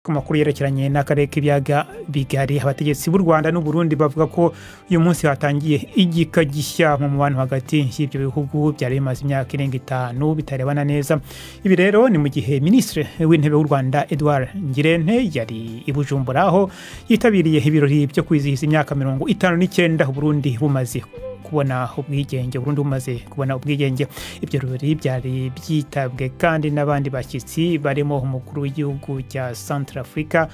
amakuru yerekeranye n'akarere k'ibiyaga bigari abategetsi b'u rwanda n'uburundi bavuga ko uyu munsi hatangiye igika gishya mu mubano hagati y'ibyo bihugu byari bimaze imyaka irenga itanu bitarebana neza ibi rero ni mu gihe minisitiri w'intebe w'u rwanda edouard ngirente yari i bujumbura aho yitabiriye ibirori byo kwizihiza imyaka mirongo itanu n'icyenda uburundi bumaze kubona ubwigenge burundu bumaze kubona ubwigenge ibyo birori byari byitabwe kandi n'abandi bashyitsi barimo umukuru w'igihugu cya centre africa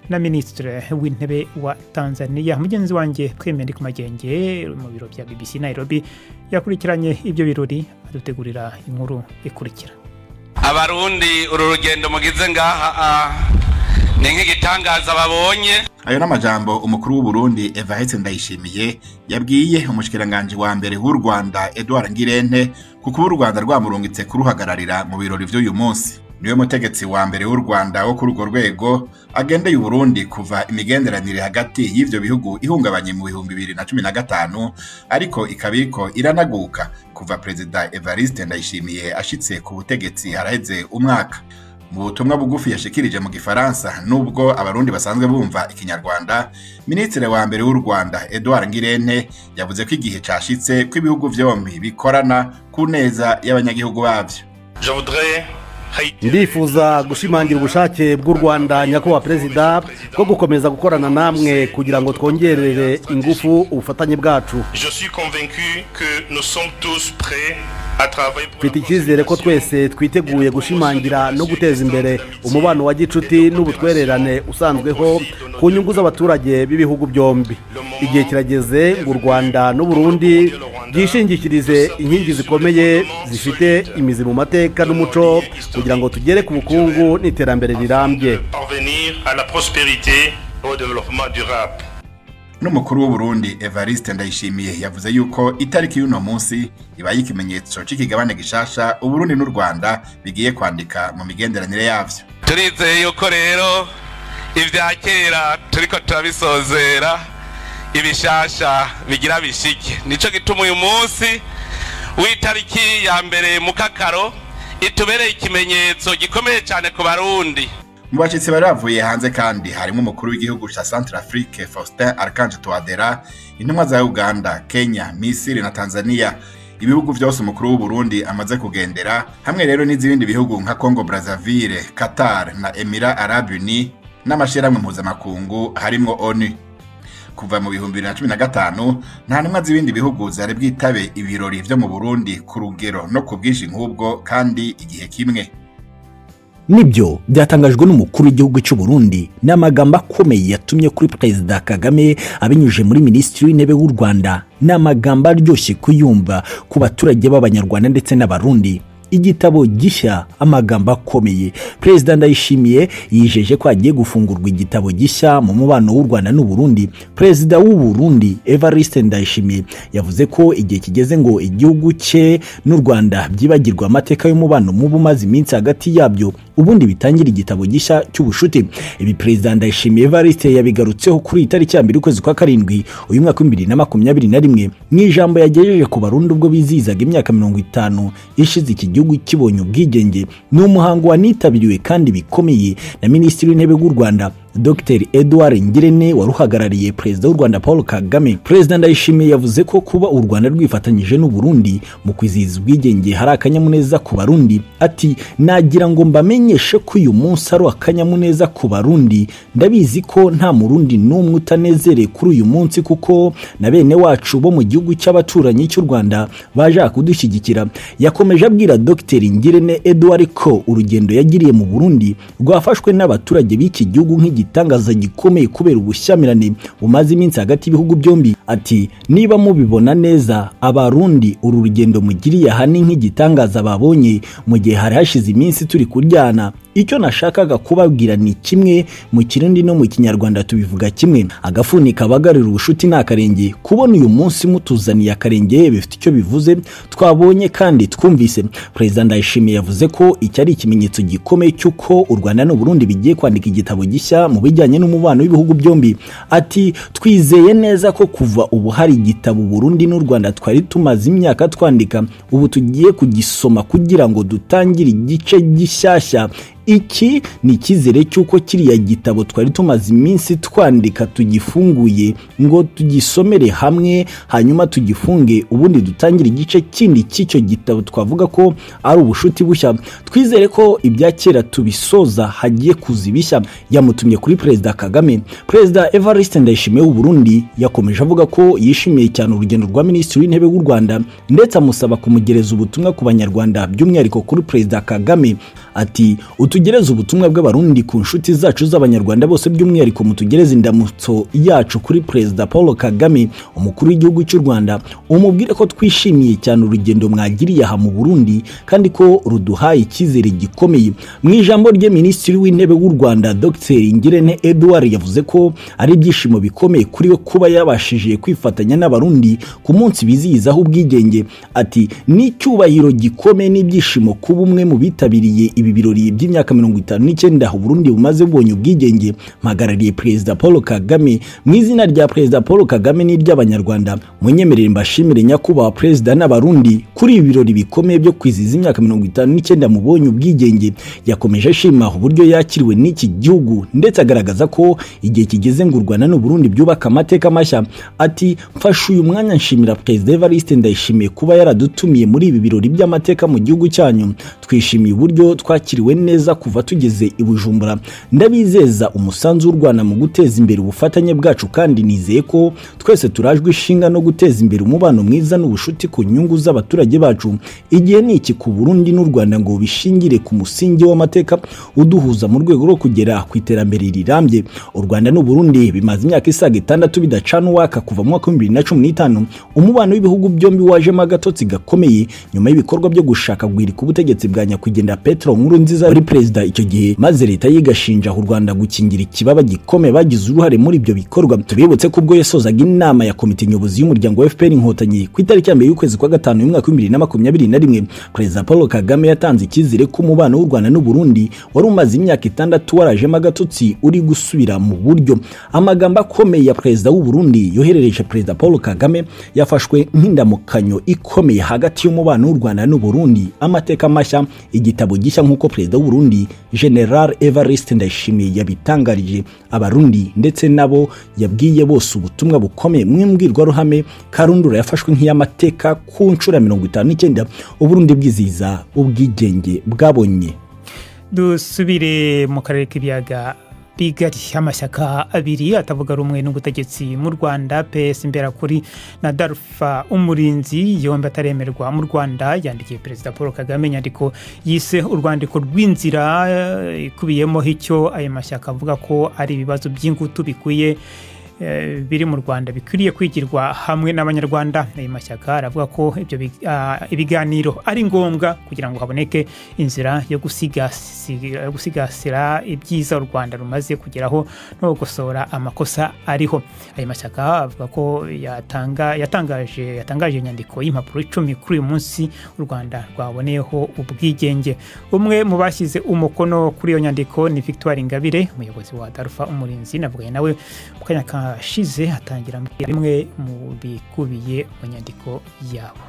na minisitiri w'intebe wa tanzania mugenzi wanjye twemere ku magenge mu biro bya bbc nairobi yakurikiranye ibyo birori adutegurira inkuru ikurikira abarundi uru rugendo mugize ngaha ni nk'igitangaza babonye ayo ni amajambo umukuru w'uburundi evahetse ndayishimiye yabwiye umushikiranganji wa mbere w'u rwanda edouard ngirente ku kuba u rwanda rwamurungitse kuruhagararira mu birori vy'uyu munsi niwe mutegetsi wa mbere w'u rwanda wo kuri urwo rwego agendeye uburundi kuva imigenderanire hagati y'ivyo bihugu ihungabanye mu bihumbi bibiri na cumi na gatanu ariko ikaba iriko iranaguka kuva perezida evariste ndayishimiye ashitse ku butegetsi haraheze umwaka mu butumwa bugufi yashikirije mu gifaransa nubwo abarundi basanzwe bumva ikinyarwanda minisitiri wa mbere w'u rwanda edouard ngirente yavuze ko igihe cashitse ko ibihugu vyombi bikorana ku neza y'abanyagihugu bavyo ndifuza gushimangira ubushake bw'u rwanda nyakubahwa perezida bwo gukomeza gukorana namwe kugira ngo twongerere ingufu ubufatanye bwacu mfite icyizere ko twese twiteguye gushimangira no guteza imbere umubano wa gicuti n'ubutwererane usanzweho ku nyungu z'abaturage b'ibihugu byombi igihe kirageze ngo u rwanda n'uburundi byishingikirize inkingi zikomeye zifite imizi mu mateka n'umuco kugira ngo tugere ku bukungu n'iterambere rirambye n'umukuru w'uburundi evariste ndayishimiye yavuze yuko itariki y'uno munsi ibaye ikimenyetso cy'ikigabane gishasha uburundi n'u rwanda bigiye kwandika mu migenderanire yavyo turizeye yuko rero ibya kera turiko turabisozera ibishasha bigira bishike nico gituma uyu munsi w'itariki ya mbere mu kakaro itubereye ikimenyetso gikomeye cyane ku barundi mu bashyitsi bari bavuye hanze kandi harimo umukuru w'igihugu cya centre afrique faustin arcanje toadera intumwa za uganda kenya misiri na tanzania ibihugu byose umukuru w'uburundi amaze kugendera hamwe rero n'izibindi bihugu nka congo brazzaville qatar na emira arabu uni n'amashyirahamwe mpuzamakungu harimo onu kuva mu bihumbi bibiri na cumi na gatanu nta ntumwa z'ibindi bihugu zari bwitabe ibirori byo mu burundi ku rugero no ku bwinshi nk'ubwo kandi igihe kimwe nibyo byatangajwe n'umukuru w'igihugu cy'u Burundi n'amagambo akomeye yatumye kuri perezida kagame abinyujije muri minisitiri w'intebe w'u rwanda ni amagambo aryoshye kuyumva ku baturage b'abanyarwanda ndetse n'abarundi igitabo gishya amagambo akomeye perezida ndayishimiye yijeje ko hagiye gufungurwa igitabo gishya mu mubano w'u rwanda n'uburundi perezida w'uburundi evariste ndayishimiye yavuze ko igihe kigeze ngo igihugu cye n'u rwanda byibagirwe amateka y'umubano mubi umaze iminsi hagati yabyo ubundi bitangira igitabo gishya cy'ubushuti ibi perezida ndayishimiye evariste yabigarutseho kuri iyi tariki ya mbere ukwezi kwa karindwi uyu mwaka w'ibibiri na makumyabiri na rimwe mu ijambo yagejeje ku barundi ubwo bizihizaga imyaka mirongo itanu ishize iki gihugu igihugu kibonye ubwigenge ni umuhango wanitabiriwe kandi bikomeye na minisitiri w'intebe w'u rwanda dr edouard ngirente wari uhagarariye perezida w'u rwanda paul kagame perezida ndayishimiye yavuze ko kuba u rwanda rwifatanyije n'uburundi mu kwizihiza ubwigenge hari akanyamuneza ku barundi ati nagira ngo mbamenyeshe ko uyu munsi ari akanyamuneza ku barundi ndabizi ko nta murundi n'umwe utanezereye kuri uyu munsi kuko na bene wacu bo mu gihugu cy'abaturanyi cy'u rwanda baje kudushyigikira yakomeje abwira dr ngirente edouard ko urugendo yagiriye mu burundi rwafashwe n'abaturage b'iki gihugu nk'igi igitangaza gikomeye kubera ubushyamirane bumaze iminsi hagati y'ibihugu byombi ati niba mubibona neza abarundi uru rugendo mugiriye aha ni nk'igitangaza babonye mu gihe hari hashize iminsi turi kuryana icyo nashakaga kubabwira ni kimwe mu kirundi no mu kinyarwanda tubivuga kimwe agafuni kabagarira ubushuti ni akarenge kubona uyu munsi mutuzaniye akarenge bifite icyo bivuze twabonye kandi twumvise perezida ndayishimiye yavuze ko iki ari ikimenyetso gikomeye cy'uko u rwanda n'uburundi bigiye kwandika igitabo gishya mu bijyanye n'umubano w'ibihugu byombi ati twizeye neza ko kuva ubu hari igitabo burundi n'u rwanda twari tumaze imyaka twandika ubu tugiye kugisoma kugira ngo dutangire igice gishyashya iki ni icyizere cy'uko kiriya gitabo twari tumaze iminsi twandika tugifunguye ngo tugisomere hamwe hanyuma tugifunge ubundi dutangire igice kindi cy'icyo gitabo twavuga ko ari ubushuti bushya twizere ko ibya kera tubisoza hagiye kuza ibishya yamutumye kuri perezida kagame perezida evariste ndayishimiye w'uburundi yakomeje avuga ko yishimiye cyane urugendo rwa minisitiri w'intebe w'u rwanda ndetse amusaba kumugereza ubutumwa ku banyarwanda by'umwihariko kuri perezida kagame ati utugereze ubutumwa bw'abarundi ku nshuti zacu z'abanyarwanda bose by'umwihariko mutugereze indamutso yacu kuri perezida paul kagame umukuru w'igihugu cy'u rwanda umubwire ko twishimiye cyane urugendo mwagiriye aha mu burundi kandi ko ruduhaye icyizere gikomeye mu ijambo rye minisitiri w'intebe w'u rwanda dr ngirente edouard yavuze ko ari ibyishimo bikomeye kuri we kuba yabashije kwifatanya n'abarundi ku munsi bizihizaho ubwigenge ati ni icyubahiro gikomeye n'ibyishimo kuba umwe mu bitabiriye ibi birori by'imyaka mirongo itanu n'icyenda uburundi bumaze bubonye ubwigenge mpagarariye perezida paul kagame mu izina rya perezida paul kagame n'iry'abanyarwanda munyemerere mbashimire nyakubahwa perezida n'abarundi kuri ibi birori bikomeye byo kwizihiza imyaka mirongo itanu n'icyenda mubonye ubwigenge yakomeje ashima uburyo yakiriwe n'iki gihugu ndetse agaragaza ko igihe kigeze ngo u rwanda n'u burundi byubaka amateka mashya ati mfashe uyu mwanya nshimira perezida evariste ndayishimiye kuba yaradutumiye muri ibi birori by'amateka mu gihugu cyanyu twishimiye uburyo twakiriwe neza kuva tugeze i bujumbura ndabizeza umusanzu w'u rwanda mu guteza imbere ubufatanye bwacu kandi nizeye ko twese turajwe ishinga no guteza imbere umubano mwiza n'ubushuti ku nyungu z'abaturage bacu igihe ni iki ku burundi n'u rwanda ngo bishingire ku musingi w'amateka uduhuza mu rwego rwo kugera ku iterambere rirambye u rwanda n'u burundi bimaze imyaka isaga itandatu bidacana uwaka kuva mu mwaka w'ibihumbi bibiri na cumi n'itanu umubano w'ibihugu byombi wajemo agatotsi gakomeye nyuma y'ibikorwa byo gushaka guhirika ubutegetsi bwa nyakwigendera petero nkuru nziza wari perezida icyo gihe maze leta yigashinja u rwanda gukingira ikibaba gikomeye bagize uruhare muri ibyo bikorwa tubibutse ko ubwo yasozaga inama ya komite nyobozi y'umuryango wa fpr inkotanyi ku itariki ya mbere y'ukwezi kwa gatanu y'umwaka w'ibihumbi bibiri na makumyabiri na rimwe perezida paul kagame yatanze icyizere ko umubano w'u rwanda n'u burundi wari umaze imyaka itandatu warajemo agatotsi uri gusubira mu buryo amagambo akomeye ya perezida w'u burundi yoherereje perezida paul kagame yafashwe nk'indamukanyo ikomeye hagati y'umubano w'u rwanda n'u burundi amateka mashya igitabo gishya nk'uko perezida w'uburundi general evariste ndayishimiye yabitangarije abarundi ndetse nabo yabwiye bose ubutumwa bukomeye mu mbwirwaruhame karundura yafashwe nk'iy'amateka ku nshuro ya mirongo itanu n'icyenda uburundi bwizihiza ubwigenge bwabonye dusubire mu karere k'ibiyaga bigari amashyaka abiri atavuga rumwe n'ubutegetsi mu rwanda pes imberakuri na darufa umurinzi yombi ataremerwa mu rwanda yandikiye perezida paul kagame inyandiko yise urwandiko rw'inzira ikubiyemo icyo ayo mashyaka avuga ko ari ibibazo by'ingutu bikwiye biri mu rwanda bikwiriye kwigirwa hamwe n'abanyarwanda ayo mashyaka aravuga ko ibyo ibiganiro ari ngombwa kugira ngo haboneke inzira yo gusigasira ibyiza u rwanda rumaze kugeraho no gukosora amakosa ariho ayo mashyaka avuga ko yatangaje inyandiko y'impapuro icumi kuri uyu munsi u rwanda rwaboneyeho ubwigenge umwe mu bashyize umukono kuri iyo nyandiko ni victoire ingabire umuyobozi wa darufa umurinzi navuganye nawe mu kanya ka ashize hatangira bimwe mu bikubiye mu nyandiko yabo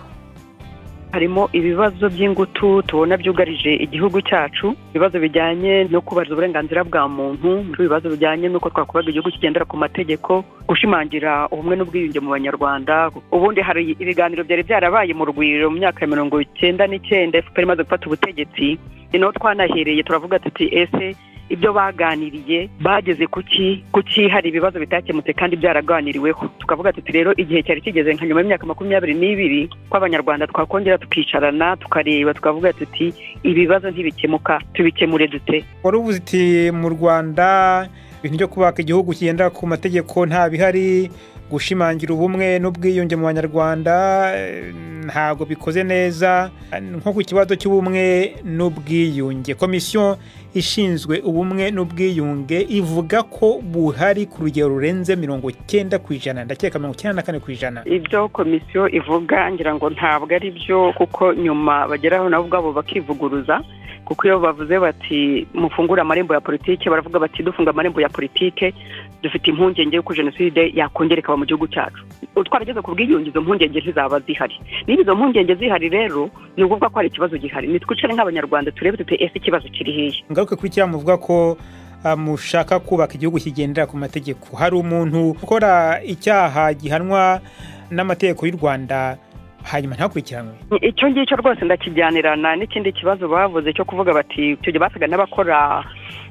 harimo ibibazo by'ingutu tubona byugarije igihugu cyacu ibibazo bijyanye no kubariza uburenganzira bwa muntu ibibazo bijyanye n'uko twakubaga igihugu kigendera ku mategeko gushimangira ubumwe n'ubwiyunge mu banyarwanda ubundi hari ibiganiro byari byarabaye mu rwiro mu myaka ya mirongo icyenda n'icyenda efuperi imaze gufata ubutegetsi ni naho twanahereye turavuga tuti ese ibyo baganiriye bageze kuki kuki hari ibibazo bitakemutse kandi byaraganiriweho tukavuga tuti rero igihe cyari kigeze nka nyuma y'imyaka makumyabiri n'ibiri ko abanyarwanda twakongera tukicarana tukareba tukavuga tuti ibibazo ntibikemuka tubikemure dute wari uvuze uti mu rwanda ibintu byo kubaka igihugu kigendera ku mategeko nta bihari gushimangira ubumwe n'ubwiyunge mu banyarwanda ntabwo bikoze neza nko ku kibazo cy'ubumwe n'ubwiyunge komisiyo ishinzwe ubumwe n'ubwiyunge ivuga ko buhari ku rugero rurenze mirongo icyenda ku ijana ndakeka mirongo icyenda na kane ku ijana ibyo komisiyo ivuga ngira ngo ntabwo ari byo kuko nyuma bageraho nabo ubwabo bakivuguruza kuko iyo bavuze bati mufungure amarembo ya politiki baravuga bati dufunga amarembo ya politiki dufite impungenge y'uko jenoside yakongera ikaba mu gihugu cyacu twarageze ku bwiyunge izo mpungenge ntizaba zihari niba izo mpungenge zihari rero ni ukuvuga ko hari ikibazo gihari nitwicare nk'abanyarwanda turebe dute ese ikibazo kiri hehe ngaruke ku icyaha muvuga ko ah, mushaka kubaka igihugu kigendera ku mategeko hari umuntu ukora icyaha gihanwa n'amategeko y'u rwanda hanyuma ntakurikiranwe icyo ngicyo rwose ndakijyanirana n'ikindi kibazo bavuze cyo kuvuga bati icyo gihe basaga n'abakora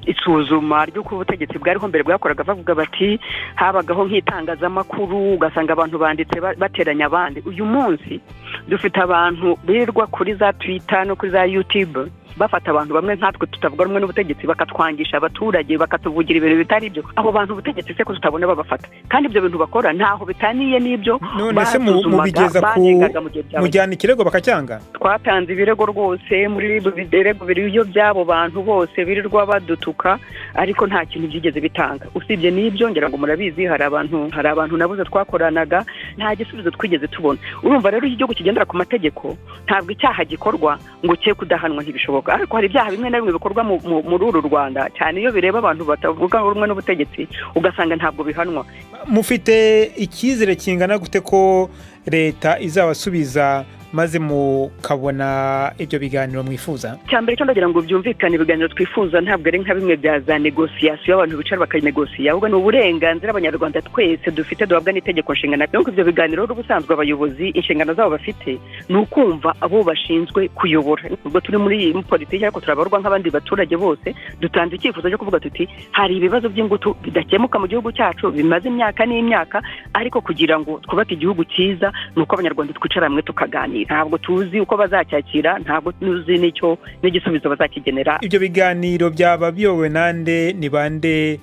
isuzuma ry'uko ubutegetsi bwariho mbere bwakoraga bavuga bati habagaho nk'itangazamakuru ugasanga abantu banditse ba- bateranya abandi uyu munsi dufite abantu birirwa kuri za twita no kuri za yutube bafata abantu bamwe nkatwe tutavuga rumwe n'ubutegetsi bakatwangisha abaturage bakatuvugira ibintu bitari byo abo bantu ubutegetsi se ko tutabona babafata kandi ibyo bintu bakora ntaho bitaniye n'ibyo none se mu- basuzumaga, mubigeza ku banengaga mu gihe cyabaye mujyana ikirego bakacyanga twatanze ibirego rwose muri biriya birego biri ibyo by'abo bantu bose birirwa badutuka ariko nta kintu byigeze bitanga usibye n'ibyo ngira ngo murabizi hari abantu hari abantu nabuze twakoranaga nta gisubizo twigeze tubona urumva rero iyo igihugu kigendera ku mategeko ntabwo icyaha gikorwa ngo cye kudahanwa ntibishoboka ariko hari ibyaha bimwe na bimwe bikorwa mu- mu- muri uru rwanda cyane iyo bireba abantu batavuga rumwe n'ubutegetsi ugasanga ntabwo bihanwa mufite icyizere kingana gute ko leta izabasubiza maze mukabona ibyo biganiro mwifuza cyambere cyo ndagira ngo byumvikane ibiganiro twifuza ntabwo ari nka bimwe bya za negosiyasiyo abantu bicara bakanegosiya ahubwo ni uburenganzira abanyarwanda twese dufite duhabwa n'itegeko nshinga rero ibyo biganiro rero ubusanzwe abayobozi inshingano zabo bafite ni ukumva abo bashinzwe kuyobora ubwo turi muri iyi politiki ariko turabarwa nk'abandi baturage bose dutanze icyifuzo cyo kuvuga tuti hari ibibazo by'ingutu bidakemuka mu gihugu cyacu bimaze imyaka n'imyaka ariko kugira ngo twubake igihugu cyiza ni uko abanyarwanda twicara hamwe tukaganira ntabwo tuzi uko bazacyakira ntabwo tuzi n'icyo n'igisubizo bazakigenera ibyo biganiro byaba biyobowe nande ni bande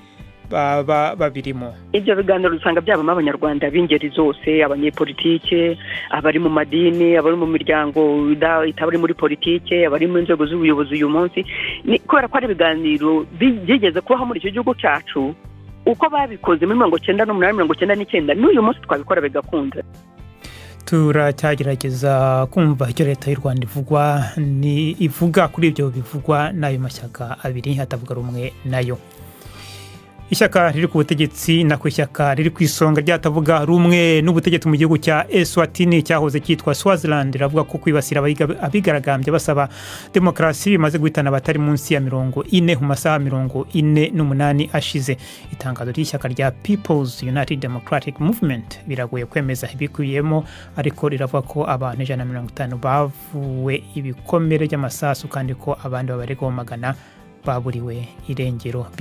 baba babirimo ibyo biganiro usanga byabamo abanyarwanda b'ingeri zose abanyepolitike abari mu madini abari mu miryango ida- itabari muri politike abari mu nzego z'ubuyobozi uyu munsi Ni- kubera ko ari ibiganiro bi- byigeze kubaho muri icyo gihugu cyacu uko babikoze muri mirongo icyenda n'umunani mirongo icyenda n'icyenda n'uyu munsi twabikora bigakunda turacyagerageza kumva icyo leta y'u rwanda ivugwa ni ivuga kuri ibyo bivugwa n'ayo mashyaka abiri atavuga rumwe nayo ishyaka riri ku butegetsi nako ishyaka riri ku isonga ryatavuga rumwe n'ubutegetsi mu gihugu cya eswatini cyahoze cyitwa swaziland riravuga ko kwibasira abayiga- abigaragambya basaba demokarasi bimaze guhitana abatari munsi ya mirongo ine mu masaha mirongo ine n'umunani ashize itangazo ry'ishyaka rya peoples united democratic movement biragoye kwemeza ibikubiyemo ariko riravuga ko abantu ijana na mirongo itanu bavuwe ibikomere by'amasasu kandi ko abandi babaregwaho magana baburiwe irengero